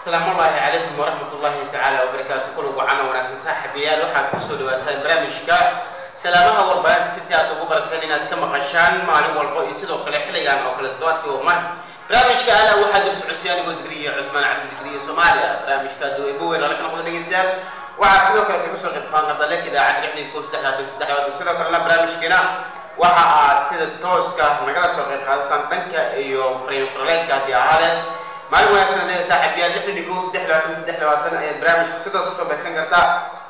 asalaamu ullaahi calaykum waraxmat ullaahi tacaala wabarakaatu kul wacana wanaagsan saaxiibayaal waxaad kusoo dhawaataan barnaamijka salaamaha warbaahinta city aad ugu barateen inaad ka maqashaan maalin walbo iyo sidoo kale xilligan oo kale toddobaadkii oo mar barnaamijka ala waxaa dul socodsiya anigoo zikriya cusmaan cabdi zikriya soomaaliya barnaamijka dowebo weyn ala kana qoda dhegeystayaal waxaa sidoo kale kaga soo qayb qaadan karta lek idaacad lixdan kow saddex labaatan saddex labaatan sidoo kalena barnaamijkeena waxa aad sida tooska nagala soo qayb qaadataan dhanka iyo fariin qoraleedka haddii ahaaleen maalin wanaagsan adee saaxiibayaal lixdan iyo kow saddex labaatan saddex labaatan ayaad barnaamijka sidaas usoo beegsan kartaa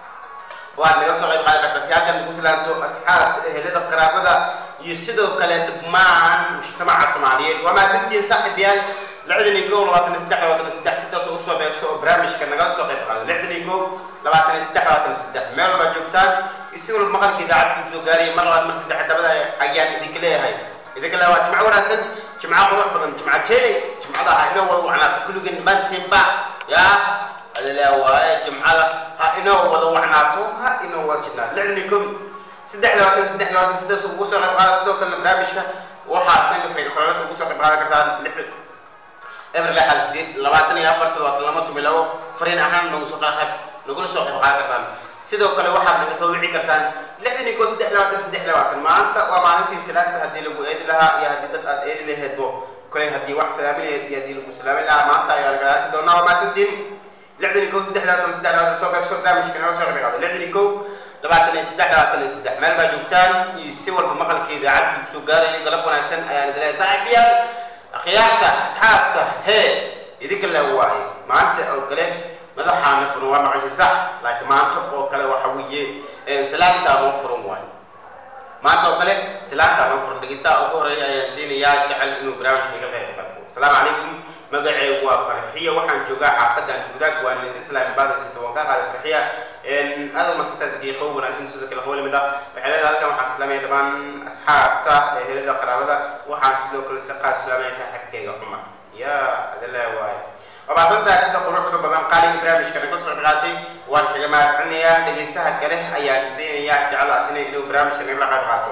oo aad naga soo qayb qaadan kartaa si halkan nagu silaanto asxaabta ehelada qaraabada iyo sidoo kale dhammaan mujtamaca soomaaliyeed waa mahadsantihiin saaxiibayaal lixdan iyo kow labaatan iyo saddex labaatan iyo saddex sidaas oo usoo beegso oo barnaamijka nagala soo qayb qaado lixdan iyo kow labaatan iyo saddex labaatan iyo saddex meel walbaad joogtaan iyo si walba maqalka idaacadda kusoo gaaraya mar labaad mar saddex dabada ayaan idinka leeyahay idinka leeyahay waa jimco wanaagsan jimco qurux badan jimco jeeli jimcada ha inoo wada wacnaato kulligeen dhammaantiinba yaa adilaa waaye jimcada ha inoo wada wacnaato ha inoo wada jidnaato lixdan iyo kow saddex labaatan saddex labaatan sidaas ugu soo qayb qaada sidoo kalena barnaamijka waxaad dhanka fariin qoraalada ugu soo qayb qaadan kartaan lixdan eber lixal sideed labaatan iyo afar toddobaatan lama tumi labo fariin ahaan nagu soo qayb nagula soo qayb qaadan kartaan sidoo kale waxaad naga soo wici kartaan lixdan iyo kow saddex labaatan saddex labaatan maanta waa maalintii salaanta haddii lagu eedi lahaa iyo haddii dad aad eedi laheedbo kale haddii wax salaami laheed iyo haddii lagu salaami lahaa maanta ayaa laga arki doonaa waa maasantiin lixdan iyo kow saddex labaatan saddex labaatan soo beegso barnaamijka naga soo qayb qaado lixdan iyo kow labaatan iyo saddex labaatan iyo saddex meel baa joogtaan iyo si walba maqalka idaacadda kusoo gaarayo galab wanaagsan ayaan idin leeyahay saaxiibayaal akhyaarta asxaabta hee idinka le waaye maanta oo kale madaxaana furan waa maqashay sax laakiin maanta oo kale waxa weeye salaantaa noo furan waayo maanta oo kale salaantaa noo furan dhegeystaha ugu horeeya ayaan siinayaa jecel inuu barnaamijka iga qayb qaato asalaamu calaykum magaceegu waa farxiya waxaan joogaa xaafadan tuudaag waa nid islaam baada sita waan ka qaaday farxiya aada maskaxdaas geeqow wanaagsan sidoo kale qowl mid ah waxay leedahay halkan waxaan islaamaya dhammaan asxaabta ehelada qaraabada waxaan sidoo kale si qaas islaamaya saaxiibkeyga cumar yaa adala waaye wabaasantaa sida quruxda badan qaaliga barnaamijka naga soo qaatay waan kaga mahadcelinayaa dhegeystaha kale ayaan siinayaa jeclaasina inuu barnaamijka nagala qayb qaato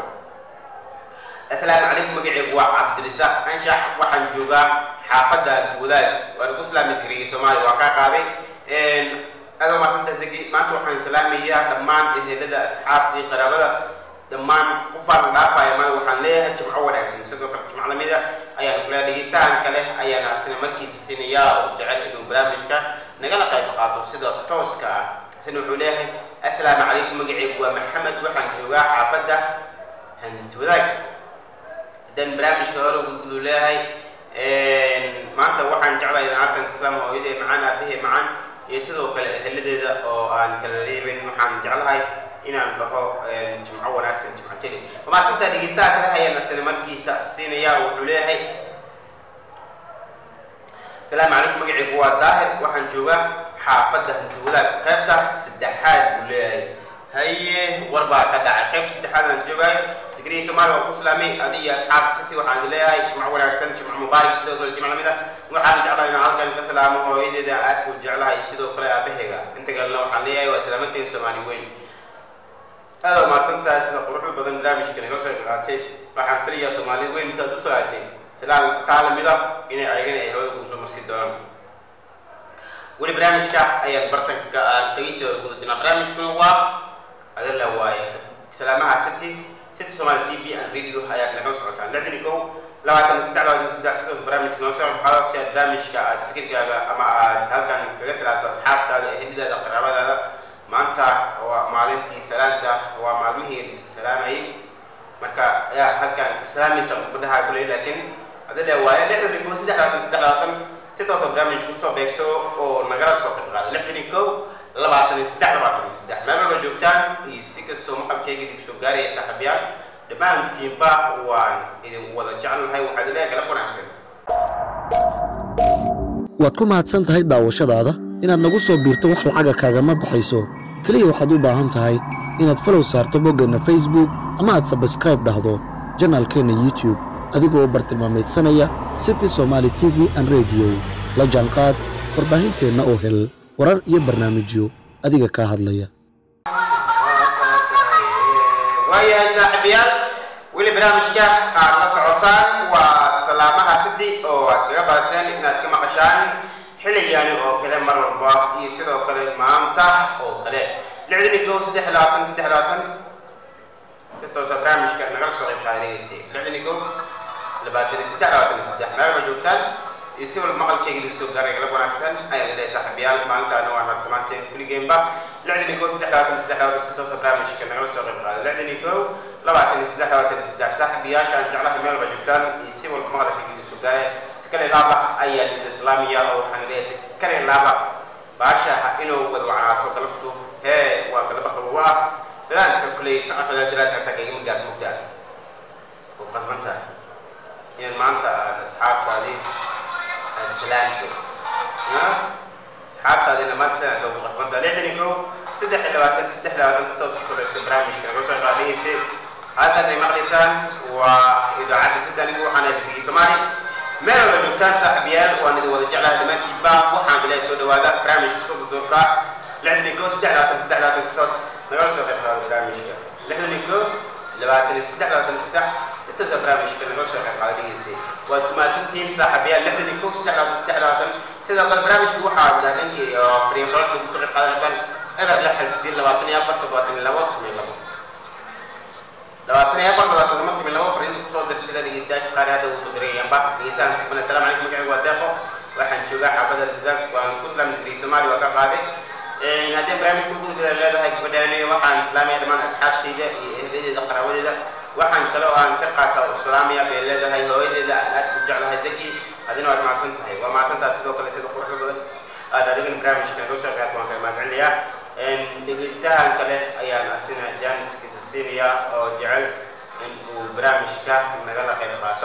asalaamu calaykum magaceegu waa cabdirisaaq anshax waxaan joogaa xaafadda wadaag waan ku salaamay zikriga soomaaliya waa kaa qaaday aad maasanta zaki maanta waxaan salaamayaa dhammaan ehelada asxaabtii qaraabada dhammaan qofaan dhaafaya maanta waxaan leeyahay jimco wanaagsan sidoo kale jimco lamida ayaan kula dhegeystahan kale ayaan asina markiisa siinayaa oo jecel inuu barnaamijka nagala qayb qaato sida tooska ah isna wuxuu leeyahay assalaamu calaykum magaceegu waa maxamed waxaan joogaa xaafadda hantwadaag haddaan barnaamijka hore gudgudu leeyahay maanta waxaan jeclahay in halkan islaam hooyadee macaan aabahee macaan iyo sidoo kale eheladeeda oo aan kala reebin waxaan jeclahay inaan dhaho jimco wanaagsan jimco jeli wamaasantaa dhegeystaha kale ayaan asina markiisa siinayaa wuxuu leeyahay asalaamu calaykum magaceegu waa daahir waxaan joogaa xaafadda hantiwadaag qaybta saddexaad buu leeyahay haye war baa ka dhacay qayb saddexaad aan joogaayo zikriya soomaaliya waa ku islaamay adi iyo asxaabta city waxaan leeyahay jimco wanaagsan jimco mubaarak sidoo kale jimco lamida waxaan jeclahay inaan halkan ka salaamo hooyadeeda aad ku jeclahay sidoo kale aabaheyga inta kalena waxaan leeyahay waa islaamanteen soomaali weyn aada umaasantahay sida quruxda badan barnaamijka naga soo qaatay waxaan filayaa soomaali weyn sidaad u salaatay silaan taa lamida inay ayagana ay hawada kusoo marsi doonaan weli barnaamijka ayaan bartanka aan qeybisi hore guda jirnaa barnaamijkuna waa adala waaye salaamaha city city somali t v and radio ayaad nagala socotaan lixdan iyo kow labaatan saddex labaatan saddex sidaas barnaamijka noo soo qaado si aad barnaamijka aad fikirkaaga ama aad halkan kaga salaato asxaabtaada ehelidaada qaraabadaada maanta waa maalintii salaanta waa maalmihii salaamayay marka ayaa halkan salaamaysa gabadhaha kuley laakiin adala waaye lixdan iyo kow saddex labaatan saddex labaatan si toosoo barnaamijka usoo beegso oo nagala soo qayb qaado lixdan iyo kow labaatan iyo saddex labaatan iyo saddex meel walba joogtaan iyo si kastoo maqalkeyga idinku soo gaaraya saaxiibayaal dhammaantiinba waan idin wada jecelnahay waxaad ilaahay galab wanaagsan waad ku mahadsan tahay daawashadaada inaad nagu soo biirto wax lacaga kaagama baxayso keliya waxaad u baahan tahay inaad falow saarto boggeenna facebook ama aad sabskraib dhahdo janaalkeenna youtube adigoo bartilmaameedsanaya city somaali t v an rediyo la jaanqaad warbaahinteenna oo hel warar iyo barnaamijyo adiga kaa hadlaya waayahay saaxiibayaal weli barnaamijka aad la socotaan waa salaamaha city oo aad kaga barateen inaad ka maqashaan xilligaani oo kale mar walba iyo sidoo kale maanta oo kale lixdan iyo kow saddex iyo labaatan saddex iyo labaatan si toosa barnaamijka nagala soo qayb qaaday dhegeystay lixdan iyo kow labaatan iyo saddex labaatan iyo saddex meel ma joogtaan iyo si walba maqalkayga lagu soo gaaray galab wanaagsan ayaan leeyahay saaxiibayaal maalintaana waa naad dhammaanteen kuligeenba lixdan iyo kow saddex labaatan saddex labaatan si toosa barnaamijka nagala soo qayb qaaday lixdan iyo kow labaatan iyo saddex labaatan iyo saddex saaxiibayaasha aan jeclahay meel ba joogtaan iyo si walba maqalkayga lagu soo gaaray si kale laaba ayaa lid islaamiya oo waxaan leeyahay si kale laaba baasha inuu wada wacnaato galabtu hee waa galaba qabowa salaanta kuley shaqafada jiraad tagtag igama gaar mugdaa oo qasban tahay inaad maanta aad asxaabtaadii aad salaanto asxaabtaadina maanta salaanta ugu qasban tahay lixdan iyo kow saddex iyo labaatan saddex iyo labaatan si toos u socdaysa barnaamijka naga soo qaadayeystay halkan ay maqlaysaan waa idaacadda sida anigu waxaan haysa soomaali meel walba joogtaan saaxiibayaal waan idin wada jeclahay dhammaantiinba waxaan bilahay soo dhawaada barnaamijka sododorka lixdan iyo kow saddex labaatan saddex labaatan si toos nagala soo qayb qaado barnaamijka lixdan iyo kow labaatan iyo saddex labaatan iyo saddex si toosa barnaamijka nagala soo qayb qaado dhegeystay waad kumaasantihiin saaxiibayaal lixdan iyo kow saddex labaatan saddex labaatan sidoo kale barnaamijka waxaa wada dhankii fariiqoolka ugu soo qayb qaadan kartaan eber lix hal sideed labaatan iyo afar toddobaatan iyo labo toban iyo labo labaatan iyo afar labaatan lama toban labo fariinta kusoo dirsada dhegeystayaasha qaar hadda uu soo dirayaanba dhegeystayaal xukman assalaamu calaykum magacaygu waa deeqo waxaan joogaa xaafadda dadag waan ku islaam digriy soomaali waa ka qaaday haddii barnaamijka gudgada leedahay gabadhaani waxaan islaamaya dhammaan asxaabtayda iyo ehladeeda qaraabadeeda waxaan kale oo aan si qaasa u islaamaya bay leedahay hooyadeeda aan aad u jeclahay zaki adina waad macsan tahay waa macsantaha sidoo kale sida quruxda badan aad adigana barnaamijka noo soo qaad waan kala mahadcelinayaa dhegeystahan kale ayaan asina jaaniskiisa siinayaa oo jecel in uu barnaamijka nagala qayb qaato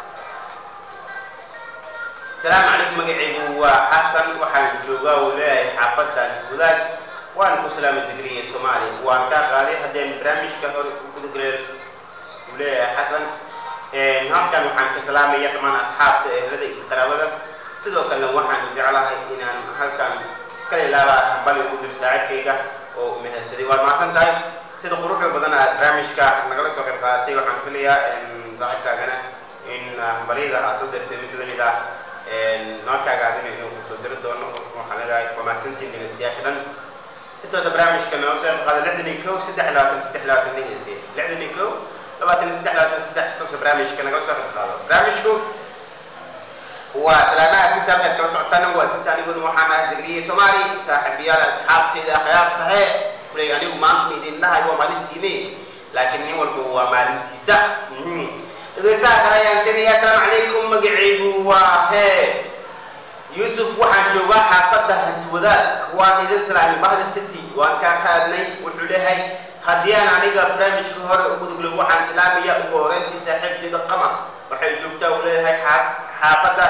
asalaamu calaykum magacaygu waa xasan waxaan joogaa uu leeyahay xaafadan wadaag waan ku salaamay zikriya soomaaliya waan kaa qaaday haddeen barnaamijka hore gudagale uu leeyahay xasan halkan waxaan ka salaamaya dhammaan asxaabta ehlada iyo qaraabada sidoo kalena waxaan jeclahay inaan halkan kala ilaaba bali ugu dir saaxiibkayga oo mahadsaday waad mahadsan tahay sida quruxda badan aad barnaamijka nagala soo qayb qaadatay waxaan filayaa saaxiibkaagana in baliyada aad u dirtay mid lamid ah noolkaaga adina inuu kusoo diri doono waxaan leedahay waa mahadsantiin dhegeystayaasha dhan si toosa barnaamijka nagala soo qayb qaada lixdan iyo kow saddex labaatan saddex labaatan dhegeyste lixdan iyo kow labaatan saddex labaatan saddex si toosa barnaamijka nagala soo qayb qaado barnaamijku waa salaamaha sinta halkaad kala socotaan waa sinta aniguna waxaan ahay zagriye soomaali saaxiibayaal asxaabteyda akhyaar tahe kulay anigu maanta idin dhahay waa maalintiini laakiin nin walba waa maalintiisa dhegeystaha kale ayaan siinaya asalaamu calaykum magacaygu waa hee yuusuf waxaan joogaa xaafadda hantiwadaag waan idin salaamay bahda city waan kaa qaadnay wuxuu leeyahay haddii aan aniga barnaamijka hore ugu duglo waxaan islaamaya ugu horeyntii saaxiibteyda qamar waxay joogtaa uu leeyahay xaafadda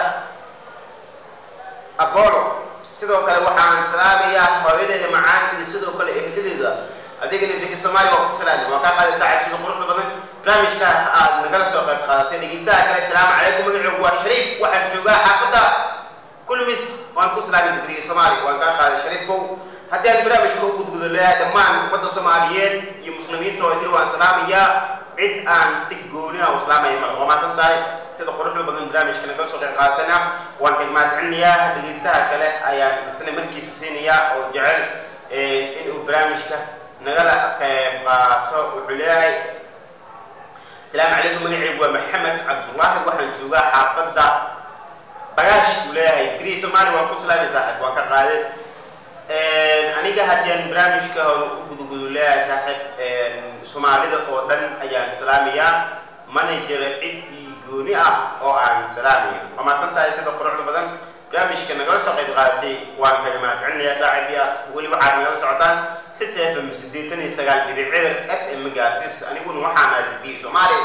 abolo sidoo kale waxaan salaamayaa hooyadeeda macaan iyo sidoo kale ehladeeda adigana zaki soomaaliya waa ku salaamay waa kaa qaaday saaxiibtida quruxda badan barnaamijka aad nagala soo qayb qaadatay dhegeystaha kale asalaamu calaykum magacoogu waa shariif waxaan joogaa xaafadda kulmis waan ku salaamay zakriya soomaaliya waan kaa qaaday shariifow haddii aan barnaamijka u gudgudo leeyahay dhammaan ummadda soomaaliyeed iyo muslimiinta oo idil waan salaamayaa cid aan si gooni ah u islaamaya male waa maasan tahay sida quruxda badan barnaamijka nagala soo qayb qaadatayna waan ka mahadcelinayaa dhegeystaha kale ayaan isna markiisa siinayaa oo jecel inuu barnaamijka nagala qayb qaato wuxuu leeyahay asalaamu calaykum magacaygu waa maxamed cabdullaahi waxaan joogaa xaafadda bagaash uu leeyahay digrii soomaaliya waan ku salaamay saaxiib waan ka qaaday aniga haddii barnaamijka hore u gudugudu leeyahay saaxiib soomaalida oo dhan ayaan salaamayaa mana jiro cid ii gooni ah oo aan salaamayo waa maasan tahay sida quruxda badan barnaamijka nagala soo qayb qaadatay waan kaga mahadcelinayaa saaxiibya weli waxaad nagala socotaan sita f m siddeetan iyo sagaal dhibic cibir f m gaartis aniguna waxaan aasibiye soomaali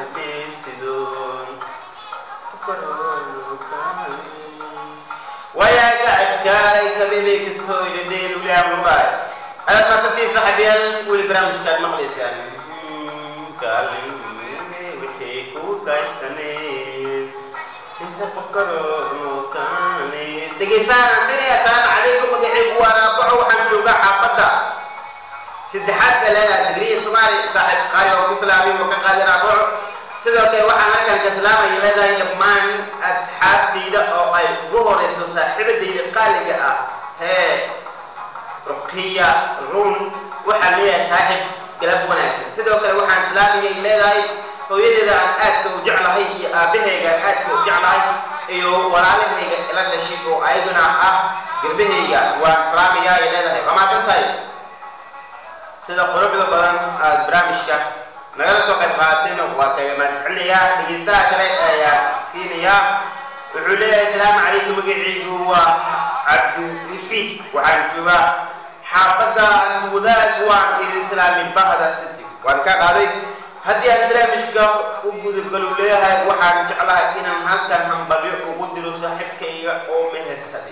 waayahay saaxiibkaay kabebey kastoo idhadheen uliyaa mubaay ayaad maasantiin saaxiibyaal weli barnaamijkaad maqlaysaan kaalin wixii ku kaysaneed mise qof karookaane dhegeystahaan sinay assalaamu calaykum magacaygu waa raabaco waxaan joogaa xaafadda saddexaad baa leedahay tigriya soomaali saaxiib qaali oo ku salaamay oo ka qaaday raabaco sidoo kale waxaan halkan ka salaamaya leedahay dhammaan asxaabtayda oo ay ugu horeyso saaxiibadayda qaaliga ah hee ruqiya run waxaan leeyahay saaxib galab wanaagsan sidoo kale waxaan salaamaya leedahay hooyadeeda aan aadka u jeclahay iyo aabahayga aan aadka u jeclahay iyo walaalahayga ila dhashay oo ayaguna ah garbahayga waan salaamaya ay leedahay waa mahadsan tahay sida quruxda badan aada barnaamijka nagala soo qayb qaadateen waa kaga mahadcelinayaa dhegeystaha kale ayaa siinayaa wuxuu leeyahay asalaamu calaykum magacaygu waa cabdiwixiid waxaan joogaa xaafadda wadaag waan idin islaamin bahda city waan ka qaaday haddii aan barnaamijka u gudagalu leeyahay waxaan jeclahay inaan halkan hambalyo ugu diro saaxiibkayga oo mehersaday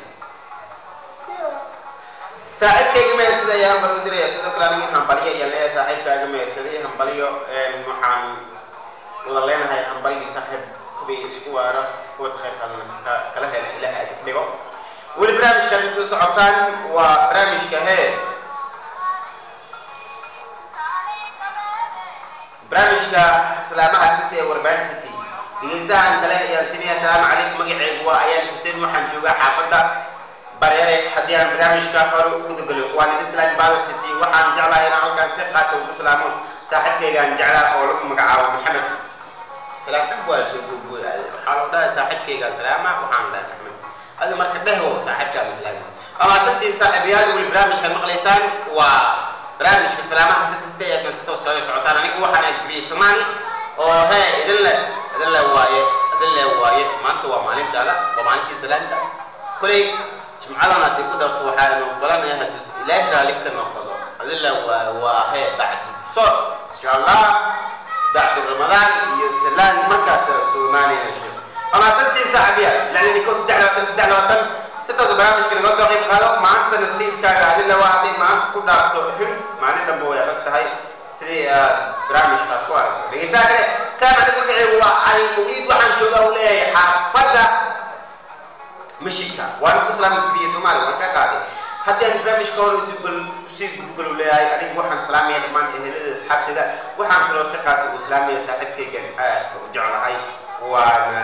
saaxiibkayga mehersada ayaa hambalyo diraya sidoo kale anigu hambalyo ayaan leeyahay saaxiibkaaga mehersaday hambalyo waxaan wada leenahay hambalyo saaxiib kubay isku waara kuwad khayr kalena ka kala hela ilaha adig dhigo weli barnaamijka intu socotaan waa barnaamijka hee barnaamijka islaamaha city ee warbaan city dhegeystahan kale ayaan siinaya asalaamu calaykum magacaygu waa ayaan xuseen waxaan joogaa xaafadda bareere haddii aan barnaamijka hore u gudagalo waan idin islaami baada city waxaan jeclahay inaan halkaan si qaasa ugu salaamo saaxiibkaygaan jeclaa oo lagu magacaabo maxamed salaam dhab waa soo googooy waxaa loo dhahay saaxiibkayga salaama waxaan dhahay maxamed adi marka dhehwo saaxiibkaa islaamis ama sabtiin saaxiibayaal weli barnaamijkan maqlaysaan waa barnaamijka salaamaha sitiste ee kan si toos kaga socotaan anigu waxaan asgriyey soomaali oo hee idin le idin le waaye idin le waaye maanta waa maalin jaala waa maalintii salaanta koley jimcadan haddii ku dharto waxaanu balanaya hadduu ilaahi raali ka noqdo idin le waaye waa hee bacdi so insha allah bacdi ramadaan iyo salaan markaas soomaaliya sheeg ama sabtiin saaxiibayaal lacdini ko saddex labaatan saddex labaatan sitooda barnaamijka nagala soo qayb qaado maanta nasiibkaaga adila waa hadday maanta ku dhaafto xun maalin dambe way adag tahay sidii aad barnaamijkaas ku aragto dhegeystaha kale saam aniga magaceygu waa cali mawliid waxaan joogaa uu leeyahay xaafadda mashidka waan ku islaamay tibiya soomaaliya waan ka qaaday haddii aan barnaamijka hore usii gudgalo leeyahay anigu waxaan salaamaya dhammaan ehelada asxaabteeda waxaan kaloo si qaasi u islaamaya saaxiibkaygan aadka u jeclahay waana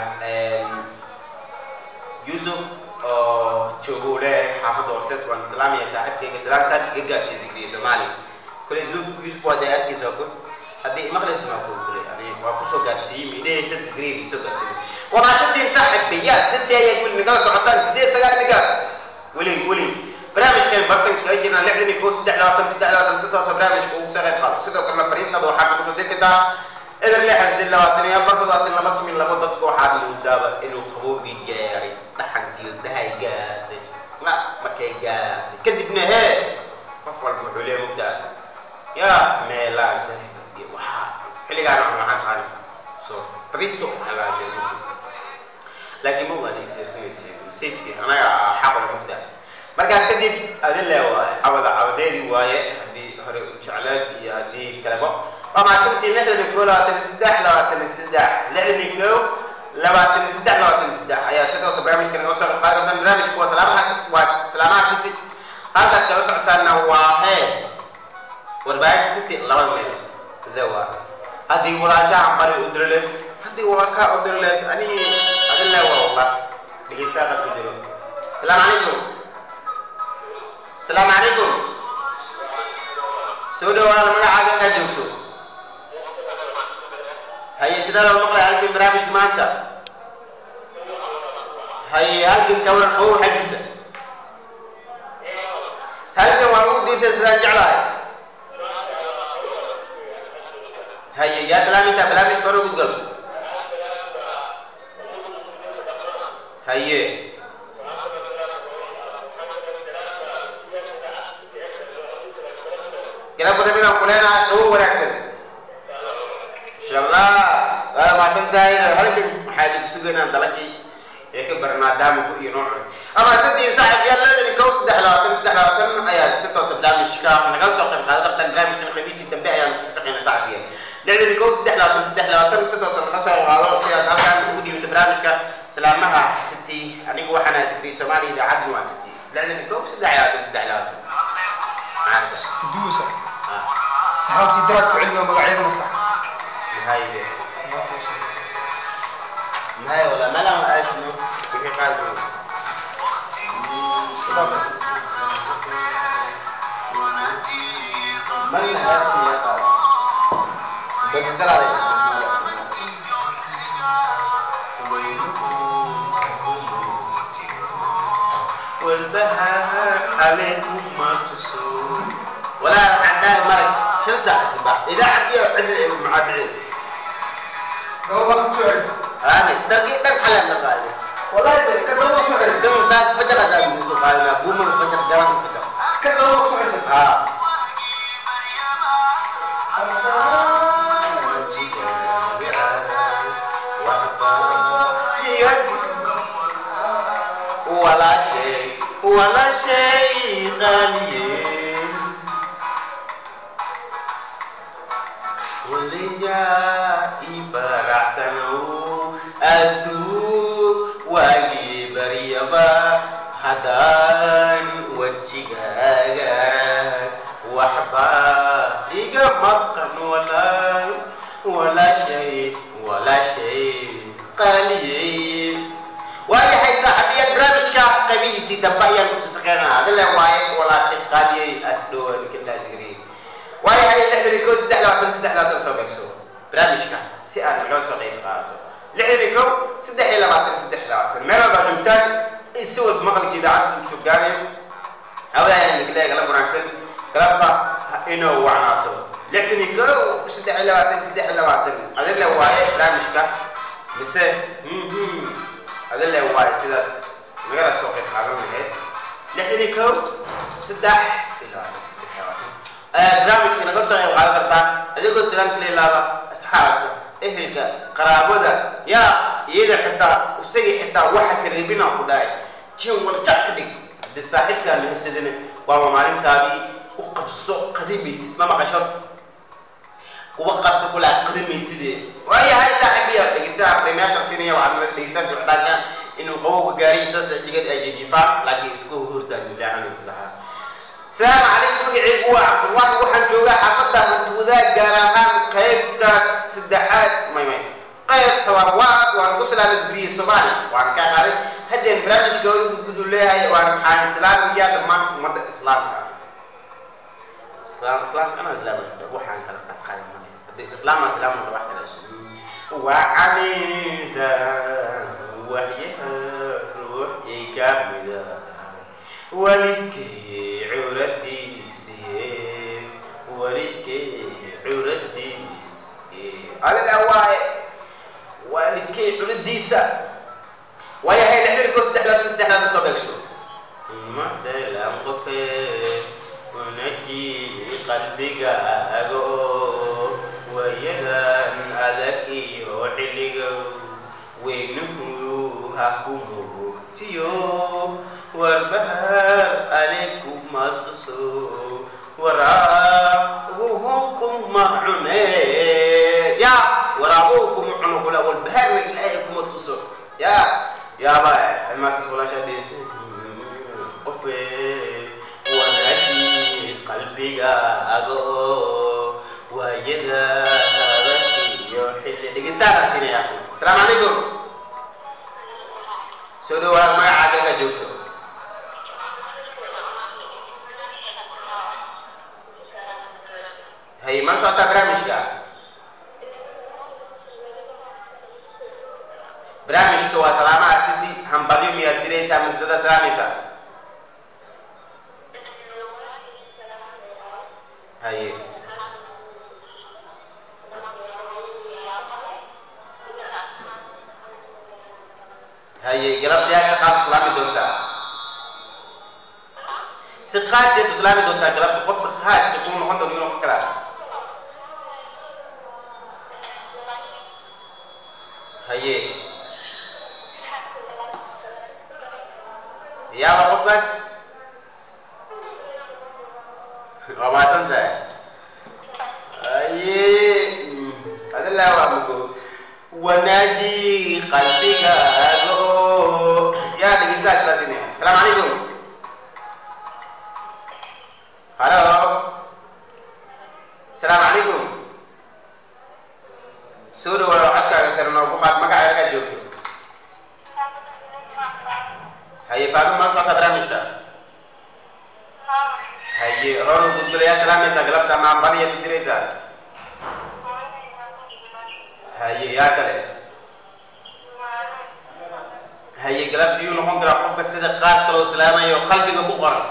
yusuf oo joogo leeyahay xaafadda horteed waan islaamaya saaxiibkayga salaamtan iga gaarsiiya zikriya soomaaliya kule yusuf waa dee arkaysa waa ku haddii imaqlaysa maa ku kule ani waa kusoo gaarsiiyey midhahaysa digrii kusoo gaarsiiyey waa maasantiin saaxiibayaal sintii ayaa weli nagala socotaan sideed sagaal migaas weli weli barnaamijkan bartan kaga jirnaa lixdan iyo kow saddex labaatan saddex labaatan si toosa barnaamijka ugu soo qayb qaado sidoo kalena fariintada waxaa nagu soo diri kartaa eber lixan siddeed labaatan iyo afar toddobaatan laba tumin labo dadka waxaad moodaaba inuu qabowgii gaaray dhaxantii dhahay gaartay ma markay gaartay kadibna hee qof walba wuxuu leeya mogtaa yaa meelaas waxaa xilligaan aan waxaan qaani so brito waxaa laga jira laakiin ma waada fiirsanaysa nasiibkii anaga xaqula mogtaa markaas kadib adin le waaye cabada cabadeedii waaye haddii hore u jecleed iyo haddii kaleba waa maasantii lixdan iyo kow labaatan iyo saddex labaatan iyo saddex lixdan iyo kow labaatan iyo saddex labaatan iyo saddex ayaa si toosa barnaamijka naga soo qaadi kartaan barnaamijku waa salaamaha waa salaamaha city halkaad kala socotaana waa hee warbaahinta city labada meel sida waa haddii walaashaha bari u dirileed haddii walaalkaa u dirileed ani adin le waa wallah dhegeystaha qalku jiro asalaamu calaykum asalaamu calaykum soo dhawaada magacaaga inkaad joogto haye sidaa loo maqlay halkan barnaamijka maanta haye halkan kawaran qabow xaggiisa halkan waan ugu diisay sidaan jeclahay haye yaa salaamaysaa barnaamijka hore gudgal haye galabka nabigaan kuleenahay qabow wanaagsan insha allah waad maasan tahay halkan waxaa idinku sugaynaa dalagii ee ka bar maadaama ku iyo nooc ama sadii saaxib yaad leedahay kow saddex labaatan saddex labaatan ayaa si toosa barnaamijka nagala soo qayb qaadan kartaan barnaamijkan khamiisii dambe ayaan kusoo shaqeynaa saaxibiya lixdan kow saddex labaatan saddex labaatan si toosa naga soo qaado si aad halkaan ugu dhiibto barnaamijka salaamaha city anigu waxaan ahay tikriya soomaaliya idaacadna waa city lixdan kow saddex labaatan saddex labaatan maarata duusa saxaabtii daraad ku celino magacyada masax maxay Allahu akbar. qaadi من هذه يا بدل عليه والبهار عليكم ما تصور ولا عندنا مرق شو ساعة سبع إذا عندي عدل مع بعيد هاني دقيق دق على النقاله والله كان هو سعيد كم ساعة فجر هذا من سوق هذا بوم الفجر جرام الفجر كان هو سعيد ها ولا شيء ولا شيء غالي Walinya ibarat sanu adu wagi bariaba hadan wajigagaran wahba iga makan wala wala shay wala shay qaliyin waayahay saaxiibiyad barnaamijka qabihiisii dambe ayaan kusoo shaqeynaa adile waaye walaa shay qaaliyey asdhow kadaasgariin waayahay lixdan iyo kow saddex labaatan saddex labaatan soo beegso barnaamijka si aad loo soo qeyb qaato lixdan iyo kow saddex iyo labaatan saddex labaatan meel walbaa joogtaan si walba maqalka idaacadda uu soo gaarayo hawadaha nigleega la wanaagsan galabta inuu wacnaato lixdan iyo kow saddex iyo labaatan saddex iyo labaatan adile waaye barnaamijka mise adile waaye sida nagala soo qeyb qaadan lahayd lixdan iyo kow saddex iyo labaatan saddex iyo labaatan barnaamijka naga soo qeyb qaadan kartaa adigoo salaamka la ilaaba asxaabta ehelka qaraabada yaa iyada xitaa isagii xitaa waxa ka reebina ku dhahay jin walja ka dhig haddii saaxiibkaa mahadsadina waaba maalintaadii u qabso qadimaysid ma maqasho kuwa qabso kulaa qadimaysidee waayahay saaxiibiya dhegeystaha fariimayaasha siinaya waxaad nala dhegeystaha socdaanka inuu qabowga gaariy saas digad ay jijifaan laakiin isku hurtaan ilaahan saxaa السلام عليكم مقعي هو عبد الله وحن جوغا حفظة هنتوذا قارهان قيبتا سدحات ماي ماي قيب توابوات وان قصة لابس بري سومالي وان كان عارف هدي البرامج قولي قدقدوا لها وان عن اسلام يا دمان مدى اسلام كان اسلام اسلام انا اسلام اشبه وحان كان قد قايم مالي اسلام اسلام من واحد الاسلام وعليدا وهي روح كاملة walidkay curadiisii walidkay curadiisii alila waaye waalidkay curadiisa waayahay lixdan ko saddex laatan saddex laatan soo beegso madhalan qofee wanaji qalbigaago wayadan adag iyo xilliga weynuhu ha ku mugtiyo والبهار عليكم ما تصو وراءهم معنا يا وراءهم معنا قول والبهار إلهكم تصو يا يا با ما سولا شديس قفي ونادي قلبي أغو ويدا يحل دقيقة سيني يا السلام عليكم سودو ولا ما عاد جوتو hay man socota barnaamijka barnaamijka waa salaamaha city hambalyo miyaad diraysaa masdada salaamaysa haye haye galabtayaa si qaas islaami doontaa si qaasiyaad islaami doontaa galabta qofka khaaska kuu noqon doono inuu ka kalaa haye yaaba qofkaas waa maasan tahay haye adilaa waa mugo wanaaji qalbigaago yaa dhegeystaha kalaasinaya asalaamu calaykum halo asalaamu calaykum soo dhawaada codkaaga sare noogu qaad magacaaga joogto haye roor gudgulayaa salaamaysaa galabta ama ambadiyaad u diraysaa haye yaa kale haye galabta yuu noqon karaa qofka sida qaaska loo salaamayo qalbiga ku qoran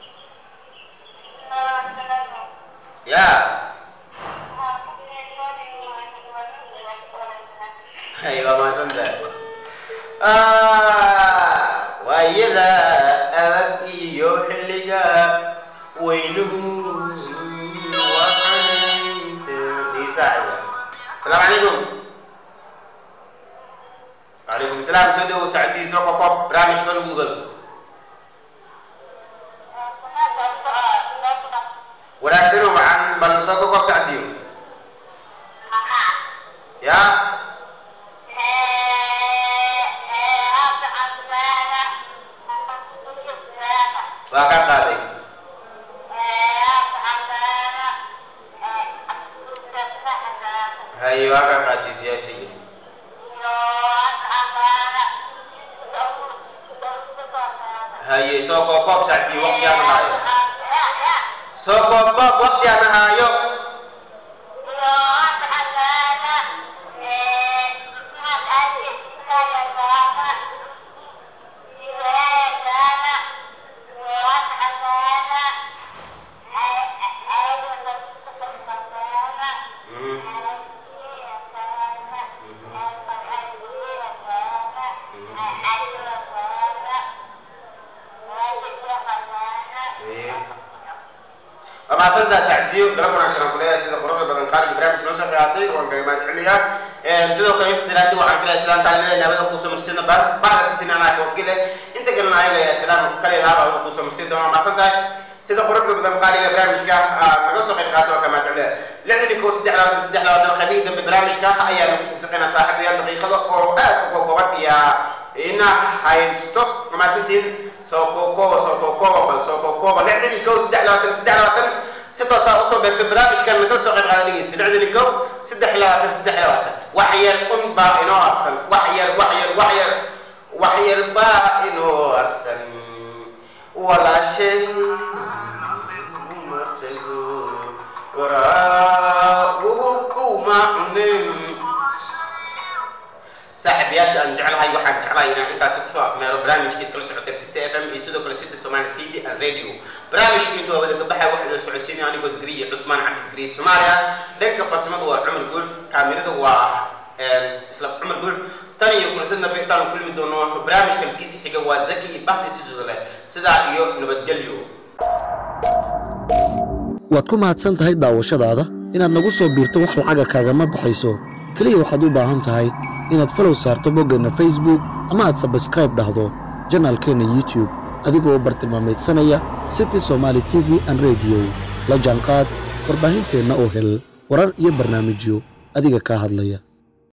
ya haye waa mahadsantahay waayada adag iyo xilliga weynuhu waxaytadiisacaya asalaamu calaykum وعليكم السلام سيدي وسعدي سوق كوب برامج كل جوجل wanaagsan waxaan bal soo ka koob sacdiyo ya waa ka qaaday haye waa ka qaatay siyaasiga haye soo koob koob sacdiyo waqti aan haayo soo koob koob waqti aan haayo waa mahadsantaa sacdiyo galab wanaagsan aan ku leeyahay sida quruxda badan qaaliga barnaamijka noo soo qiyaatay waan kaga mahad celiyaa sidoo kale inta salaati waxaan filaya islaan taalimada naabada kusoo marsina bacda sitin anaa kawakile inta kalena ayaga ayaa islaam kale laaba kusoo marsin doona mahadsan tahay sida quruxda badan qaaliga barnaamijka naga soo qayb qaato waa ka mahad celiya lixdan iyo kow saddex labaatan saddex labaatan khamiis dambe barnaamijka ayaa nagu soo saqinaa saaxiibayaal daqiiqado oo aad u kooban iyo ina haysto mahadsantiin soo kookooba soo kookooba bal soo kookooba lixdan iyo kow saddex labaatan saddex labaatan si toosaa usoo beegso barnaamijkan nagala soo qayb qaada dhegeysta lixdan iyo kow saddex labaatan saddex labaatan wax yar un baa inoo arsan wax yar wax yar wax yar wax yar baa inoo arsan walaashay matago waraagu kuma cunin saaxiibayaasha aan jeclahay waxaan jeclahay inaan intaasi kusoo afmeero barnaamijkeed kala socotay city f m iyo sidoo kale city somali t v and radio barnaamijka intuu wada gabaxay waxaa idin socodsiinaya anigoo zgriya cusmaan cabdi zgriya soomaaliya dhanka farsamada waa cumar guul kaamirada waa isla cumar guul tan iyo kulantada dambe intaan kulmi doono barnaamijka kiisi xiga waa zaki iyo bahdi sidoo leh sidaa iyo nabadgelyo waad ku mahadsan tahay daawashadaada inaad nagu soo biirto wax lacaga kaagama baxayso keliya waxaad u baahan tahay inaad falow saarto boggeenna facebook ama aad sabskraib dhahdo janaalkeenna youtube adigoo bartilmaameedsanaya city somaali t v an rediyo la jaanqaad warbaahinteenna oo hel warar iyo barnaamijyo adiga kaa hadlaya